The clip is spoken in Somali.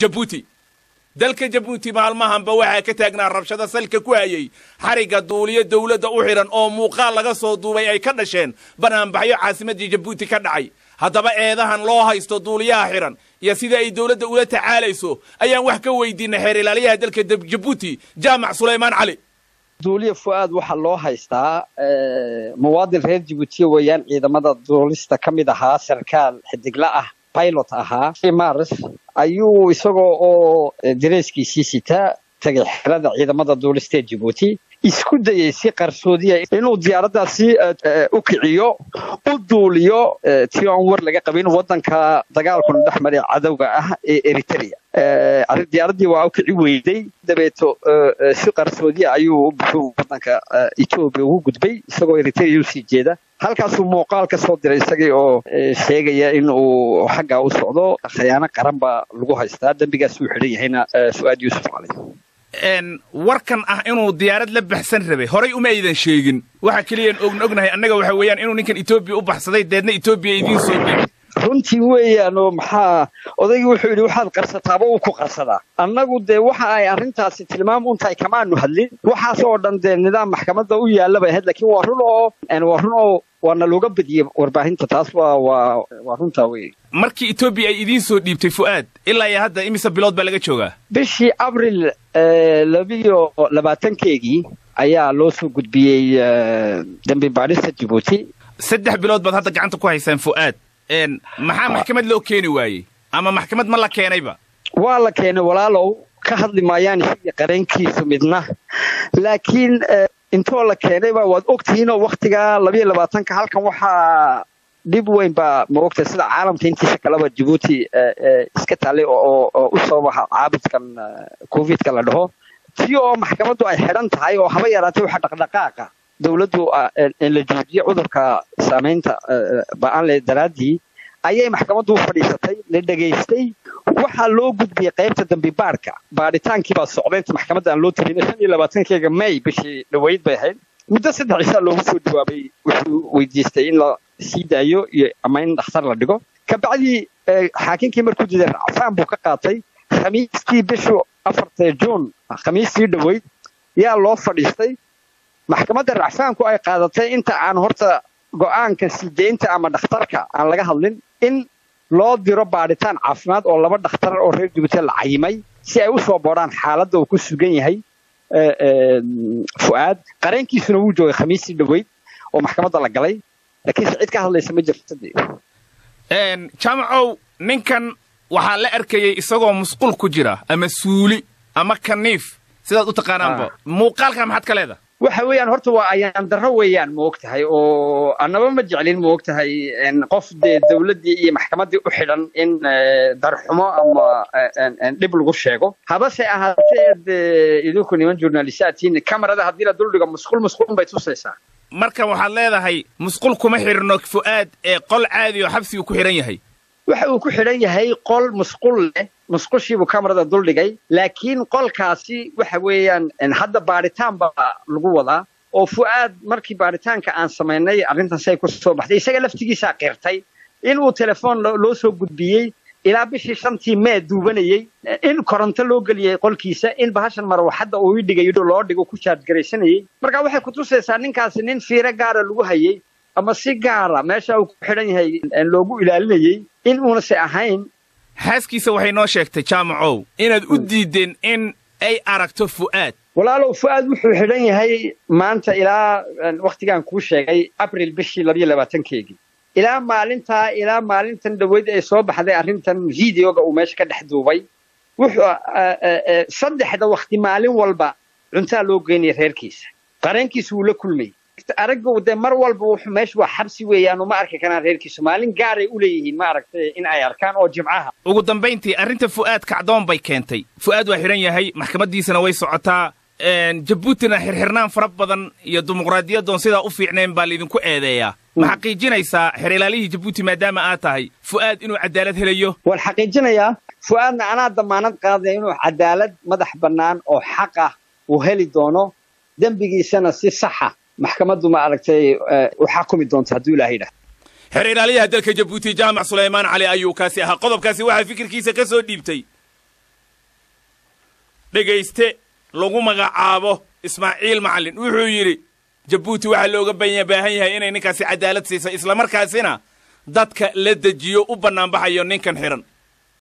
jabuuti dalka jabuuti maalmahanba waxaa ka taagnaa rabshado salka ku hayay xarigga duuliyo dawladda u xidhan oo muuqaal laga soo duubay ay ka dhasheen banaanbaxyo caasimaddii jabuuti ka dhacay haddaba eedahan loo haysto duuliyaha xidhan iyo sida ay dawladda ula tacaalayso ayaan wax ka weydiinay xeer ilaaliyaha dalka jabuuti jaamac sulaymaan cali duuliya fu'aad waxaa loo haystaa muwaadin reer jabuutiya weeyaan ciidamada duulista ka mid ahaa sarkaal xidigla ah pilot ahaa mars ayuu isagoo oo dareyskiisii sitaa tagay xerada ciidamada duulista ee jabuuti isku dayay si qarsoodiya inuu diyaaraddaasi u kiciyo u duuliyo tii aan war laga qabin waddanka dagaalkuna dhex maray cadowga ah ee eritrea diyaaraddii waa u kici weyday dabeeto si qarsoodiya ayuu u buxuu waddanka etoobiya ugu gudbay isagoo eritrea usii jeeda halkaasuu muuqaal ka soo diray isagii oo sheegaya in uu xaggaa u socdo khayaano qaran baa lagu haystaa dembigaas uu xidhan yahayna fu'aad yuusuf cali warkan ah inuu diyaarad la baxsan rabay horay uma aydan sheegin waxa keliyaan ogna ognahay annaga waxa weeyaan inuu ninkan etoobiya u baxsaday deedna etoobiya idiin soo geli runtii weeyaan oo maxaa odaygii wuxuu yidhi waxaad qarsataaba uu ku qarsadaa annagu dee waxa ay arrintaasi tilmaam un tahay kamaanu hadlin waxaas oo dhan dee nidaam maxkamadda u yaalla bay ahayd laakiin waa run oo waa run oo waana looga badiyey warbaahinta taas waa waa waa runtaa wey markii etoobiya ay idiin soo dhiibtay fu'aad ilaa iyo hadda imise bilood baa laga joogaa bishii abril labiyo labaatankeegii ayaa loo soo gudbiyey dembi baadhista jabuuti saddex bilood baad hadda gacanta ku haysaan fu'aad maxaa maxkamad loo keeni waayey ama maxkamad ma la keenayba waa la keenay walaalow ka hadli maayaan isaga qareenkiisu midna laakiin intoo la keenayba waad ogtihiinoo waktigaa labiyo labaatanka halkan waxaa dhib weyn baa maogtahay sida caalamka intiisa kaleba jabuuti iska taallay oo u sababaha caabudkan covidka la dhaho tii oo maxkamaddu ay xidhan tahay oo haba yaraatay waxa dhaqdhaqaaqa dawladdu la joojiye cudurka saamaynta ba-aanle daraaddii ayay maxkamaddu u fadhiisatay la dhegaystay waxaa loo gudbiyey qaybta dambi baadhka baadhitaankii baa socday inta maxkamadda aan loo tegin shan iyo labaatankeega may bishii dhaweyd bay ahayd muddo saddex cisaa loogu soo jawaabay wuxuu weydiistay in la sii daayo iyo ama in dhakhtar la dhigo kabacdii xaakinkii markuu diiday racfaan buu ka qaatay khamiistii bishu afarta juun khamiistii dhaweyd yaa loo fadhiistay maxkamadda racfaanku ay qaadatay inta aan horta go'aanka sii deynta ama dhakhtarka aan laga hadlin in loo diro baadhitaan caafimaad oo laba dhakhtar oo reer jabuuti la cayimay si ay u soo boodhaan xaaladda uu ku sugan yahay fu'aad qareenkiisuna wuu joogay khamiistii dhaweyd oo maxkamadda la galay laakiinse cid ka hadlaysa ma jirto jaamacow ninkan waxaa la arkayay isagoo musqul ku jira ama suuli ama kaniif sidaad u taqaanaanba muuqaalka maxaad ka leedahay waxa weeyaan horta waa ayaan darro weeyaan ma og tahay oo annaba ma jeclin ma og tahay qof dee dawladdii iyo maxkamaddii u xidhan in darxumo ama dhib lagu sheego habase ahaatee dee idinku niman journalistaadtiin kamarada haddii la duldhigo musqul musqulun bay tusaysaa marka waxaad leedahay musqul kuma xidhno fu'aad ee qol caadi oo xabsigu ku xidhan yahay waxa uu ku xidhan yahay qol musqul leh musqushiibuu kamarada duldhigay laakiin qolkaasi waxa weeyaan hadda baadhitaan baa lagu wadaa oo fu'aad markii baadhitaanka aan samaynay arrintan say ku soo baxday isaga laftigiisaa qirtay inuu telefoon loo soo gudbiyey ilaa bishii shantii mee duubanayey in koronto loo geliyey qolkiisa in bahashan marwaxadda uu ii dhigayo loo dhigo ku jaargaraysanayey marka waxay kutusaysaa ninkaasi nin fiiro gaara lagu hayey ama si gaara meesha uu ku xidhan yahay loogu ilaalinayey in uunase ahayn xaaskiisa waxay noo sheegtay jaamacow inaad u diideen in ay aragto fu'aad walaalow fu'aad wuxuu xidhan yahay maanta ilaa wakhtigaan kuu sheegay abril bishii labiyo labaatankeegii ilaa maalintaa ilaa maalintan dhaweyd ay soo baxday arrintan videoga uu meesha ka dhex duubay wuxuu saddexda wakhti maalin walba cuntaa loo geynaya reerkiisa qareenkiisa wuu la kulmayay aragga dee mar walba wuxuu meesha waa xabsi weeyaan uma arki karaan reerkiisu maalin gaaray u leeyihiin maaragtay in ay arkaan oo jimcaha ugu dambayntii arrinta fu'aad kacdoon bay keentay fu'aad waa xidhan yahay maxkamaddiisana way socotaa jabuutina xirxirnaan fara badan iyo dimuqraadiyaddoon sidaa u fiicnayn baa laydinku eedeeyaa ma xaqiijinaysaa xer ilaalihii jabuuti maadaama aad tahay fu'aad inuu cadaalad helayo waan xaqiijinayaa fu'aadna anaa damaanad qaadaya inuu cadaalad madax bannaan oo xaq ah uu heli doono dembigiisana si saxa maxkamaddu ma aragtay u xakumi doonto hadduu ilahay yidhah xer ilaaliyaha dalka jabuuti jaamac sulaymaan cali ayuu kaasi ahaa qodobkaasi waxaa fikirkiisa ka soo dhiibtay dhegayste lagu magacaabo ismaaciil macallin wuxuu yidhi jabuuti waxaa looga baahan yahay inay ninkaasi cadaalad siisa islamarkaasina dadka la dejiyo u bannaanbaxayo ninkan xidhan